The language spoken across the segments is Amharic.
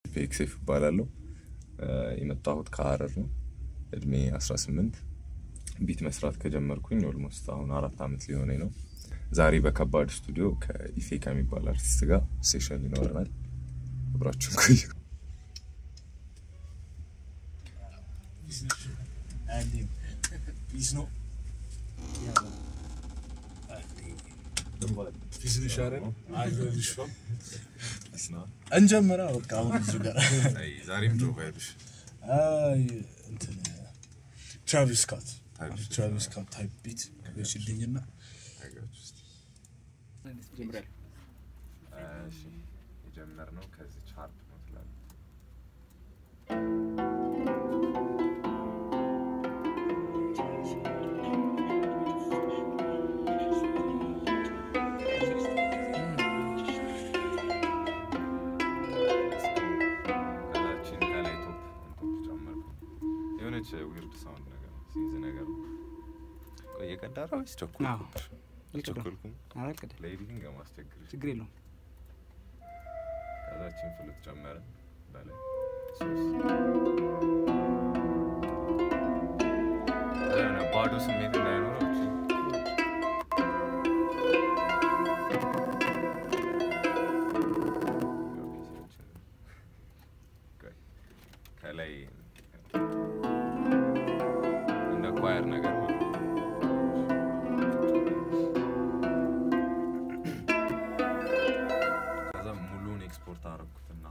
ፔክሴፍ እባላለሁ። የመጣሁት ከሀረር ነው። እድሜ 18 ቢት መስራት ከጀመርኩኝ ኦልሞስት አሁን አራት ዓመት ሊሆነኝ ነው። ዛሬ በከባድ ስቱዲዮ ከኢፌ ከሚባል አርቲስት ጋር ሴሽን ይኖረናል። አብራችሁን ቆዩ። ፒስ ነው እንጀምራ በቃ አሁን እዚሁ ጋር ዛሬም ጆ ባይሉሽ አይ እንትን ትራቪስ ስኮት ትራቪስ ትራቪስ ስኮት ታይፕ ቢት ሽልኝና የጀመርነው ከዚህ ቻርፕ ነው ትላለህ። ከዛችን ከላይ ቶፕ ቶፕ ጨመርኩ። የሆነች ዊርድ ሳውንድ ነገር ሲይዝ ነገር ነው። ቆይ የቀዳራ ወይስ አዎ። ቸኮልኩ? ቸኮልኩም አላልቅደ ለኤዲቲንግ ማስቸግር ችግር የለውም። ከዛችን ፍሉት ጨመረ በላይ ሶስት ከዛ የሆነ ባዶ ስሜት እንዳይኖረው እቺ ቆይ፣ ከላይ እንደ ኳየር ነገር ማለት ነው። ከዛ ሙሉን ኤክስፖርት አረኩትና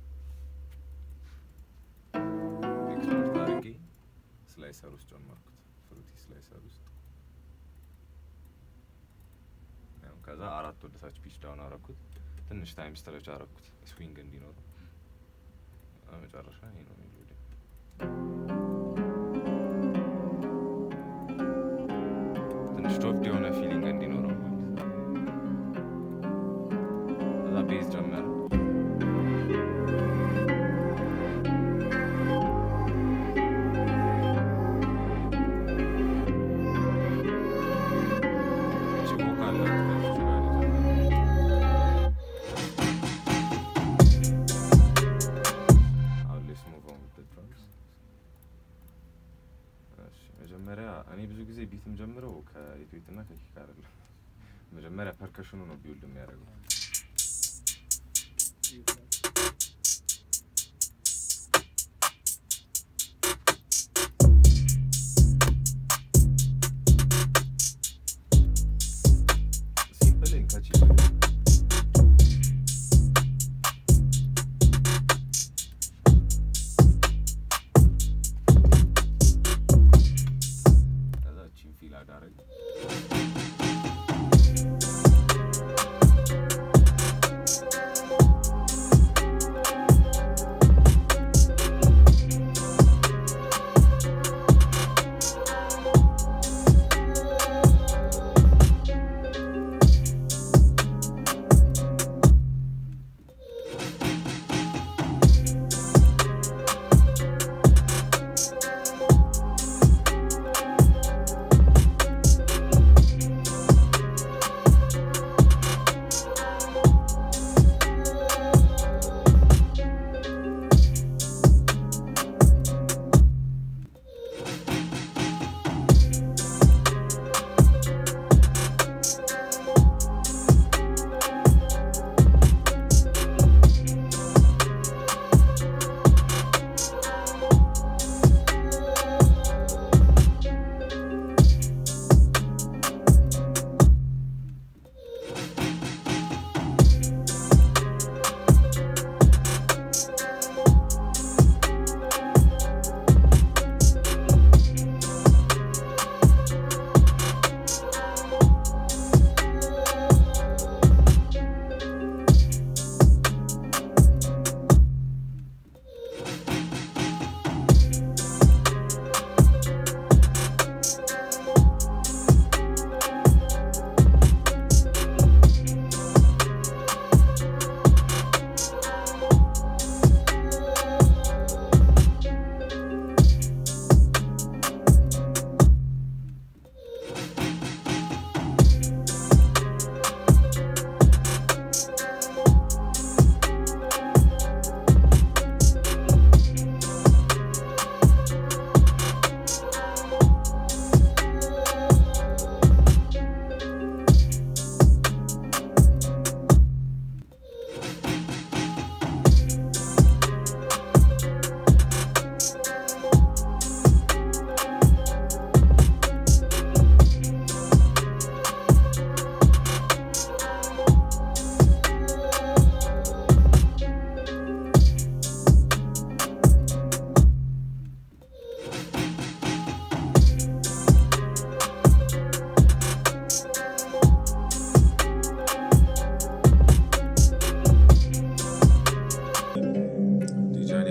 ኤክስፖርት አድርጌ ስላይሰር ውስጥ ጨመርኩት። ፍሩቲ ስላይሰር ውስጥ ያው ከዛ አራት ወደ ታች ፒች ዳውን አረኩት። ትንሽ ታይም ስትረች አረኩት ስዊንግ እንዲኖረው። መጨረሻ ይሄ ነው ሜሎዲ። ትንሽ ቶፍት የሆነ ፊሊንግ እንዲኖረው ማለት ነው። ከዛ ቤዝ ጀመረ። እቺ ቮካል ናት ከዚች ጋር የጀመረው። አሁን let's move on with the drums። እሺ፣ መጀመሪያ እኔ ብዙ ጊዜ ቢትም ጀምረው ከኢትዌት እና ከኪክ አይደለም። መጀመሪያ ፐርከሽኑ ነው ቢውልድ የሚያደርገው። ሲምፕል ኤንድ ካቺ ከዛ እቺን ፊል አዳረግ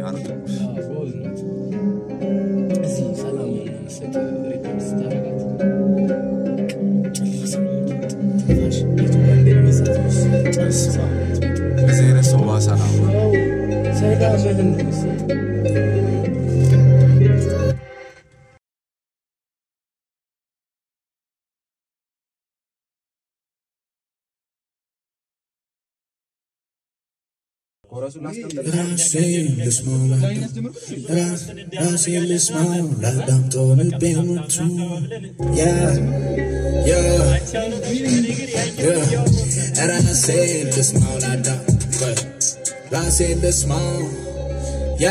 አይደለም ጎበዝ ነው። እዚህ ሰላም መሰጥ ሪከርድ ስታረጋት ትንፋሽ የቱ ጋር እንደሚይዛት መሰለኝ። ጨርሳ እዚህ አይነት ሰው ባሰና ያው ሰላምህን ነው መሰለኝ። ራሴን ልስማው ራሴን ልስማው ላዳምጠው ልቤን ምቱ ያ ያ ያ ራሴን ልስማው ላዳምጠው ራሴን ልስማው ያ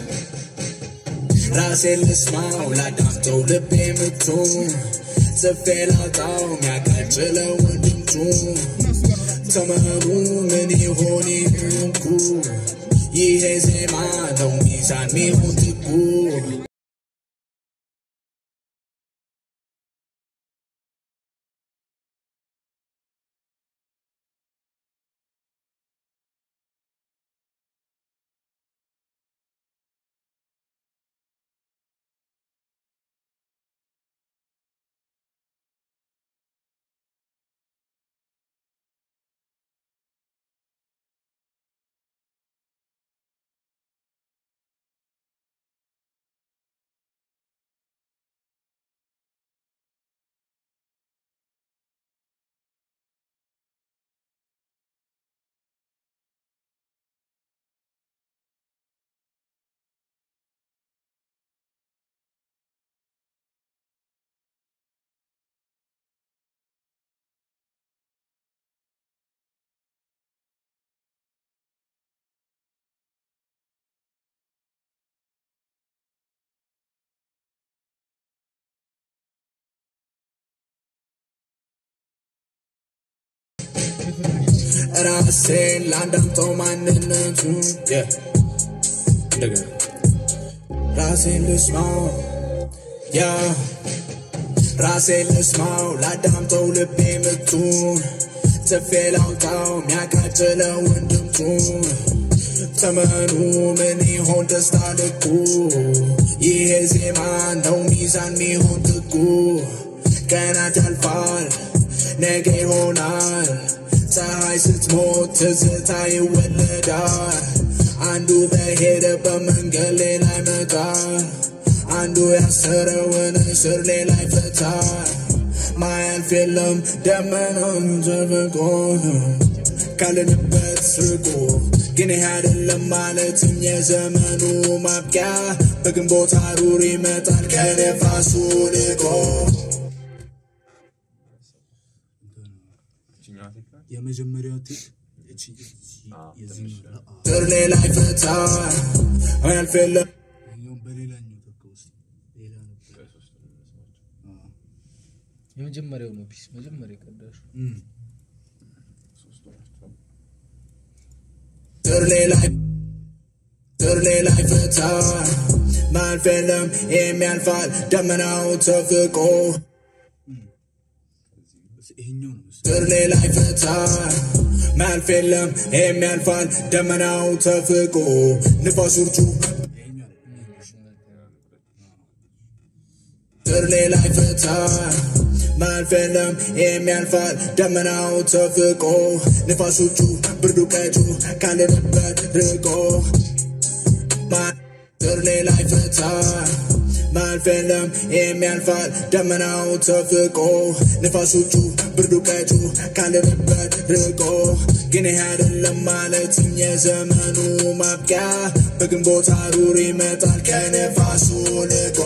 ራሴን ልስማው ላዳምጠው ልቤን ምቱ ጽፌ ላውጣው ሚያቃጭለው ድምፁ ተመሩ ምን ይሆን ይህንኩ ይሄ ዜማ ነው ሚዛን ሚሆን ትጉ ራሴን ላዳምጠው ማንነቱ እንደገና ራሴን ልስማው ያ ራሴን ልስማው ላዳምጠው ልቤ ምቱን ጽፌ ላውጣው ሚያቃጭለውን ድምፁን ተመኑ ምን ይሆን ደስታ ልኩ ይሄ ዜማ ነው ሚዛን ሚሆን ትጉ ቀናት ያልፋል ነገ ይሆናል ፀሐይ ስትሞት ትዝታ ይወለዳል አንዱ በሄደበት መንገድ ሌላ ይመጣል አንዱ ያሰረውን እስር ሌላ ይፈታል ማያልፍ የለም ደመናም ተፈቆ ነው ካለንበት ስርቆ ግን ይህ አይደለም ማለትም የዘመኑ ማብቂያ በግንቦት ሐሩር ይመጣል ከነፋሱ ልቆ የመጀመሪያው ቴክ እቺ የዚህ ስር ሌላ ይፈታል ማያልፍ የለም ይኸኛውን በሌላኛው ተካ ውስጥ ሌላ ነበር የመጀመሪያው ነው ፒስ መጀመሪያ የቀዳሹ ስር ሌላ ስር ሌላ ይፈታል ማያልፍ የለም የሚያልፋል ደመናው ተፍቆ ይሄኛው ነው መሰለኝ። ስር ሌላ ይፈታል ማያልፍ የለም የሚያልፋል ደመናው ተፍቆ ንፋስ ውርጩ ይሄኛው ነው። ስር ሌላ ይፈታል ማያልፍ የለም የሚያልፋል ደመናው ተፍቆ ንፋስ ውጩ ብርዱ ቀጩ ካለንበት ርቆ ማ- ስር ሌላ ይፈታል ማያልፍ የለም የሚያልፋል ደመናው ተፍቆ ንፋስ ውጩ ብርዱ ቀጩ ካለንበት ርቆ ግን ይህ አይደለም ማለትም የዘመኑ ማብቂያ በግንቦት ሐሩር ይመጣል ከነፋሱ ልቆ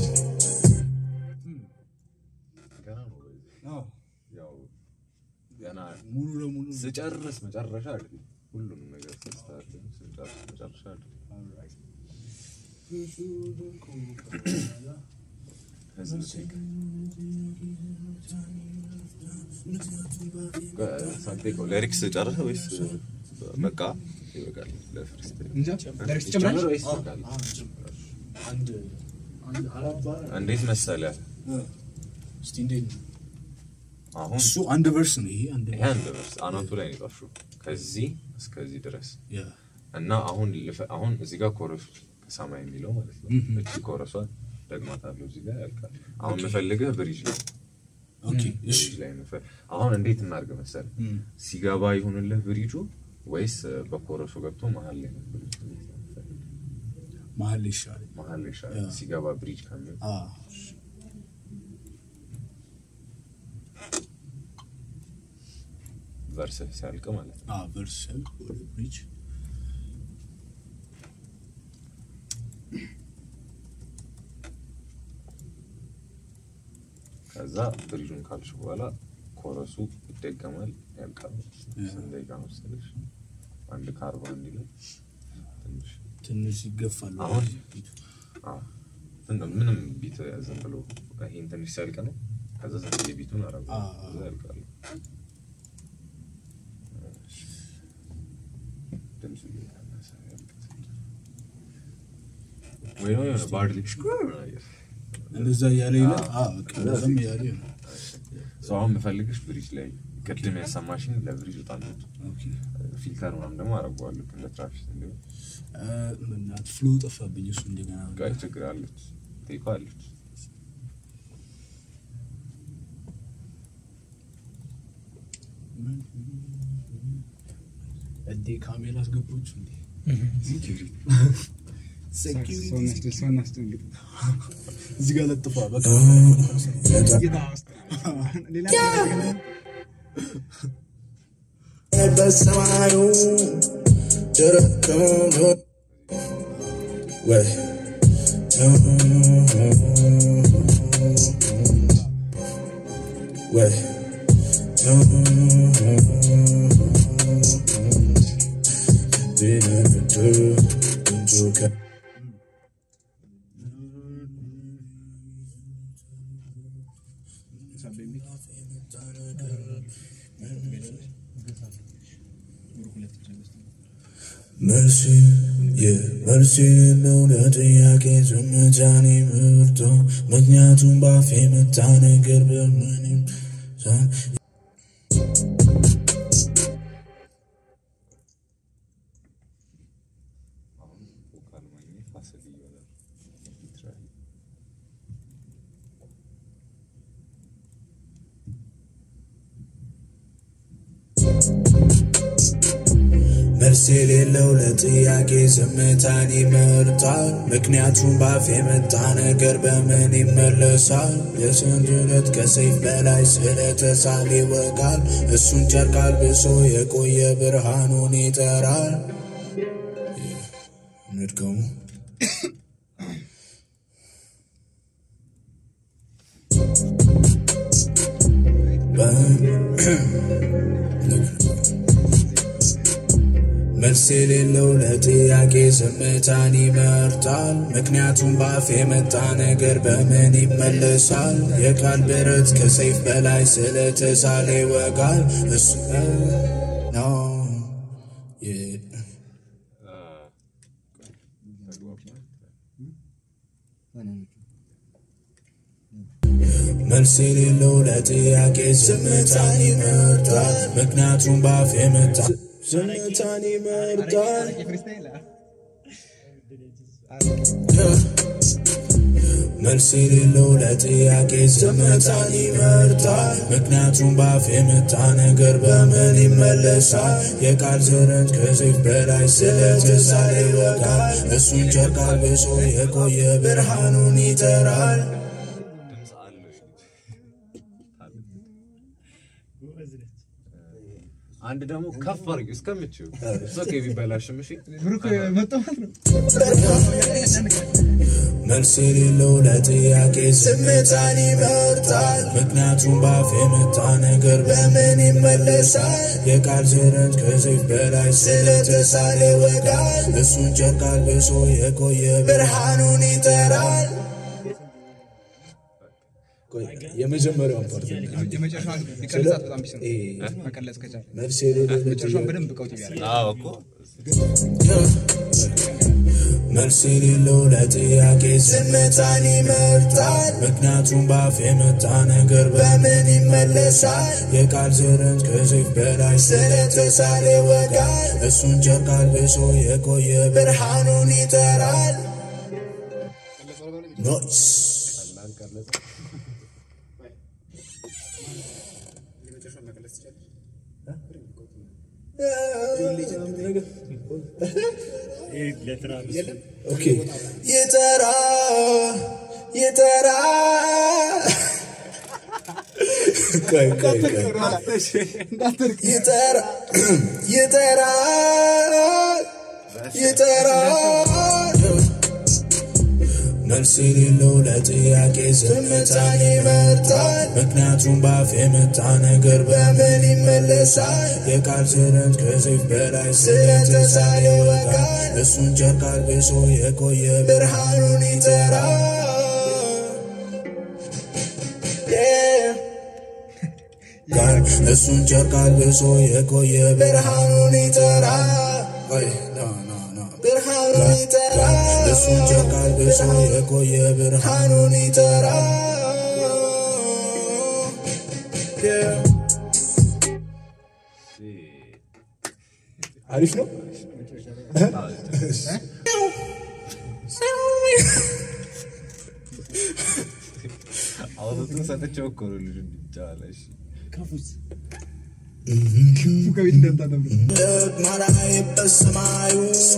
ገና ነው በዚህ አዎ፣ ያው ገና ሙሉ ለሙሉ ስጨርስ መጨረሻ አይደለም ሁሉንም ነገር ስታርት ስጨርስ መጨረሻ አይደለም ህዝብ ቴክ ሳንቴኮ ሊሪክስ ጨርሰህ ወይስ በቃ ይበቃል ለፍሪስታይል እንጃ ዳይሬክት ጨምር ጨምራል ወይስ ይበቃል አንድ አንድ አራት ባር እንዴት መሰለህ እስቲ እንዴት ነው አሁን እሱ አንድ ቨርስ ነው ይሄ አንድ ይሄ አንድ ቨርስ አናቱ ላይ ነው የጻፍሽው ከዚህ እስከዚህ ድረስ ያ እና አሁን ልፈ- አሁን እዚህ ጋር ኮረሱ ከሰማይ የሚለው ማለት ነው። እቺ ኮረሷን ደግማታለሁ እዚህ ጋር ያልቃል። አሁን የምፈልግህ ብሪጅ ነው። ኦኬ እሺ ብሪጅ ላይ የምፈ- አሁን እንዴት እናድርግ መሰለህ? ሲገባ ይሁንልህ ብሪጁ ወይስ እ፣ በኮረሱ ገብቶ መሀል ላይ ነው ብሪጅ? እንዴት ነው የምትፈልገው? መሀል ላይ ይሻላል መሀል ላይ ይሻላል ሲገባ ብሪጅ ከሚል አ ቨርስህ ሲያልቅ ማለት ነው። አ ቨርሰል ወደ ብሪጅ ከዛ ብሪጁን ካልሽ በኋላ ኮረሱ ይደገማል፣ ያልቃል። ስንት ደቂቃ መሰለሽ? አንድ ከአርባ እንዲለን ትንሽ ትንሽ ይገፋል አሁን አዎ፣ እንደ- ምንም ቢት ዝም ብሎ ይሄን ትንሽ ሲያልቅ ነው። ከዛ ዝም ብዬ ቢቱን አረጉ አዎ። ከዛ ያልቃል። እሺ። ድምፁ እየቀነሰ ያልቅ ትንሽ። ወይ ነው የሆነ ባርድ ሽኩር ነገር እንደዛ እያለ ይላል አ በቃ እንደዛም እያለ ይላል ሰው አሁን የምፈልግሽ ብሪጅ ላይ ቅድም ያሰማሽኝ ለብሪጅ በጣም ኦኬ ፊልተር ምናምን ደግሞ አረገዋለሁ እንደ ትራፊክ እንዲሆን አ ምናት ፍሎ ጠፋብኝ እሱ እንደገና ጋይ ችግር አለች ቴኳ አለች እንዴ ካሜራ አስገባችሁ እንዴ ሴኪሪቲ ሰው እናስደንግጥ። እዚህ ጋር ለጥፏ በቃ በሰማዩ ደረከም ወይ ወይ መልስ የመልሴን ለጥያቄ ዝምታን መርጦ ምክንያቱም ባፌ መታ ነገር በምንም ሳ- አሁን ቮካል ማግኘት ፋሲል ይሆናል ትራይ መልስ የሌለው ለጥያቄ ዝምታን ይመርጣል። ምክንያቱም ባፍ የመጣ ነገር በምን ይመለሳል? የስንድረት ከሰይፍ በላይ ስለተሳለ ይወጋል። እሱን ጨርቅ አልብሶ የቆየ ብርሃኑን ይጠራል። ንድገሙ መልስ የሌለው ለጥያቄ ዝምታን ይመርጣል። ምክንያቱም በአፍ የመጣ ነገር በምን ይመለሳል? የቃል ብረት ከሰይፍ በላይ ስለተሳለ ይወጋል። እሱ ነው የ- መልስ የሌለው ለጥያቄ ዝምታን ይመርጣል። ምክንያቱም በአፍ የመጣ ዝምታን ይመርጣል። መልስ የሌለው ለጥያቄ ዝምታን ይመርጣል። ምክንያቱም በአፍ የመጣ ነገር በምን ይመለሳል? የቃል ዝረት ከሰይፍ በላይ ስለተሳለ ይወጋል። እሱን ጨርቅ አልብሶ የቆየ ብርሃኑን ይጠራል። ድምፅ አለሽ አንድ ደግሞ ከፍ አድርጊው እስከምችው ሶኬ ቢበላሽም እሺ ብሩክ መጣ ማለት ነው። መልስ የሌለው ለጥያቄ ዝምታን ይመርጣል። ምክንያቱም በአፍ የመጣ ነገር በምን ይመለሳል? የቃል ዝረት ከሰይፍ በላይ ስለተሳለ ይወጋል። እሱን ጨርቅ አልብሶ የቆየ ብርሃኑን ይጠራል። የመጀመሪያውን ፓርት የመጨረሻውን ቢቀርጻት በጣም ቢስ ነው። መቀለጽ ከቻለ መልስ የሌለው መጨረሻውን በደንብ ቀውጥ ቢያደርግ አዎ እኮ መልስ የሌለው ለጥያቄ ዝምታን ይመርጣል። ምክንያቱም ባፍ የመጣ ነገር በምን ይመለሳል? የቃል ዝረት ከሰይፍ በላይ ስለተሳለ ይወጋል። እሱን ጨርቅ አልብሶ የቆየ ብርሃኑን ይጠራል። ኖይስ ኦኬ ይጠራ ይጠራ ቆይ ቆይ ቆይ ይጠራ ይጠራ ይጠራ መልስ የሌለው ለጥያቄ ዝምታን ይመርጣል። ምክንያቱም ባፍ የመጣ ነገር በምን ይመለሳል? የቃል ዝረት ከሰይፍ በላይ ስለተሳለ ይወጋል። እሱን ጨርቅ አልብሶ የቆየ ብርሃኑን ይጠራል። Yeah. ጋር እሱን ጨርቅ አልብሶ የቆየ ብርሃኑን ይጠራል። ቆይ ኖ ኖ ኖ ብርሃኑን ይጠራል። እሱን ጨርቅ አልብሶ የቆየ ብርሃኑን ይጠራል። Yeah. አሪፍ ነው። አውጥቶ ሰጥቼው እኮ ነው ልጁ እንዲጫዋለሽ ማላይበት ሰማዩ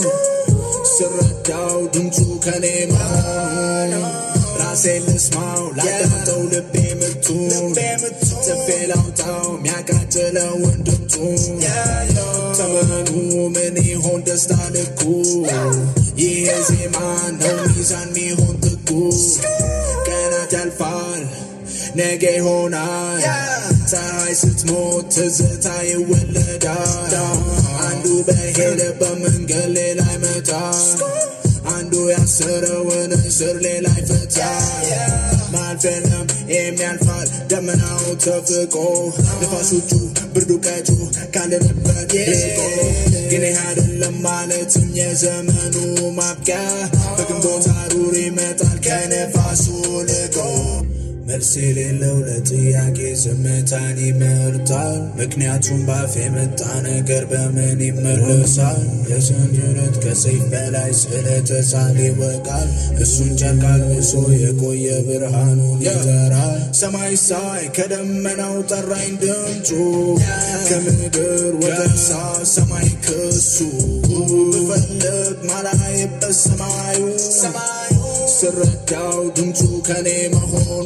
ስረዳው ድምፁ ከኔ መሆኑ ራሴን ልስማው ላዳምጠው ልቤ ምቱ ጽፌ ላውጣው ሚያቃጥለውን ድምፁ ተመኑ ምን ይሆን ደስታ ልኩ ይሄ ዜማ ነው ሚዛን ሚሆን ጥጉ ቀናት ያልፋል ነገ ይሆናል ፀሐይ ስትሞት ትዝታ ይወለዳል አንዱ በሄደበት መንገድ ሌላ ይመጣል አንዱ ያሰረውን እስር ሌላ ይፈታል ማልፈለም የሚያልፋል ደመናው ተፍቆ ንፋሶቹ ብርዱ ቀጩ ካለንበት ርቆ ግን ይህ አይደለም ማለትም የዘመኑ ማብቂያ በግንቦት ሐሩር ይመጣል ከነፋሱ ልቆ መልስ የሌለው ለጥያቄ ዝምታን ይመርጣል። ምክንያቱም ባፍ የመጣ ነገር በምን ይመለሳል? የሰንጀረት ከሰይፍ በላይ ስለተሳለ ይወቃል። እሱን ጨርቅ አልብሶ የቆየ ብርሃኑን ይጠራል። ሰማይ ሳይ ከደመናው ጠራኝ ድምፁ ከምድር ወደሳ ሰማይ ክሱ ብፈልግ ማላይበት ሰማዩ ሰማዩ ስረዳው ድምፁ ከኔ መሆኑ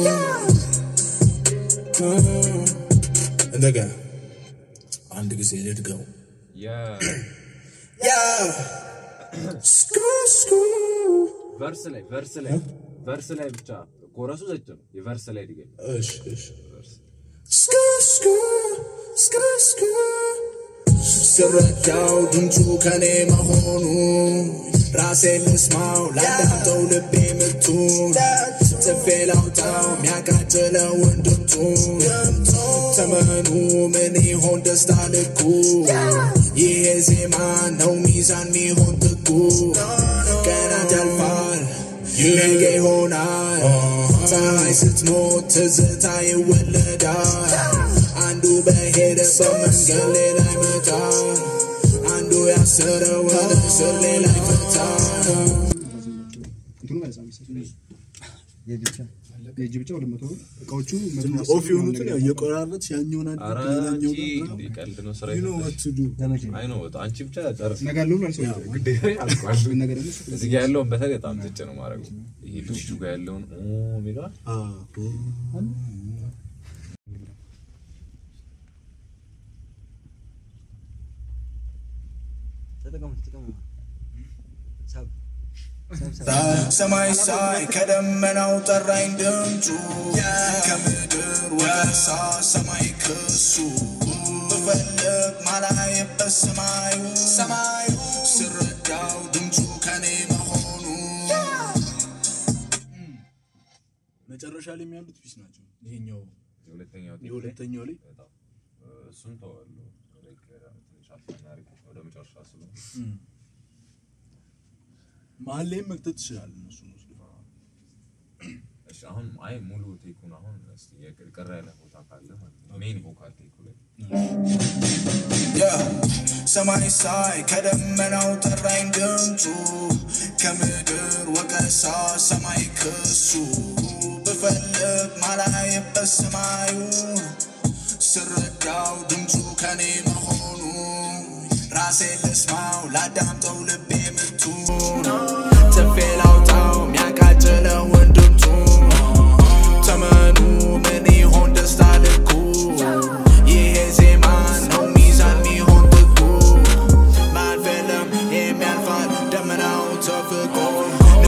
እንደገና አንድ ጊዜ ልድገው ያ ስኩ ስኩ ቨርስ ላይ ቨርስ ላይ ቨርስ ላይ ብቻ ኮረሱ ዘጭ ነው። የቨርስ ላይ ድገም። እሺ እሺ ስኩ ስኩ ስኩ ስኩ ስረዳው ድምፁ ከኔ መሆኑ ራሴን ልስማው ላዳምጠው ልቤ ምቱን ጽፌ ላውጣው ሚያቃጥለውን ድምፁን ተመኑ ምን ይሆን ደስታ ልኩ ይሄ ዜማ ነው ሚዛን ሚሆን ጥጉ ቀናት ያልፋል ነገ ይሆናል ፀሐይ ስትሞት ትዝታ ይወለዳል አንዱ በሄደበት መንገድ ሌላ ይመጣል አንዱ ያሰረውን እስር ሌላ ይፈታል የእጅ ብቻ ሁለት መቶ ብር እቃዎቹ ኦፍ የሆኑትን ያው እየቆራረጥ ያኛውን አንድ ኧረ ሌላኛው አንቺ ጋር እንደ ቀልድ ነው ስራ You know what to do. አይ ነው አንቺ ብቻ ጨርስ ነገ አለው ብሏል ሰው ግዴታ አልቋል ነገ ደግሞ እዚህ ጋር ያለውን በተለይ በጣም ዝጭ ነው ማድረጉ ይሄ ልጅ ጋር ያለውን ኦ የሚለዋል አዎ። ሰማይ ሳይ ከደመናው ጠራኝ ድምፁ ከምድር ወሳ ሰማይ ክሱ ብፈልግ ማላይበት ሰማዩ ሰማዩ ስረዳው ድምፁ ከኔ መሆኑ መጨረሻ ላይ የሚያሉት ፒስ ናቸው። ይሄኛው የሁለተኛው ቴክ ላይ የሁለተኛው ላይ በጣም እሱን ተዋለሁ ትንሽ አልፈና አሪፍ ወደ መጨረሻ ስለሆነ መሀል ላይም መክተት ትችላለህ እነሱ ወስዶ እሺ አሁን አይ ሙሉ ቴኩን አሁን እስቲ የቅር ያለ ቦታ ካለ ማለት ነው ሜን ቮካል ቴኩ ላይ ሰማይ ሳይ ከደመናው ጠራኝ ድምፁ ከምድር ወቀሳ ሰማይ ክሱ ብፈልግ ማላየበት ሰማዩ ስረዳው ድምፁ ከኔ መሆኑ ራሴ ልስማው ላዳምጠው ልቤ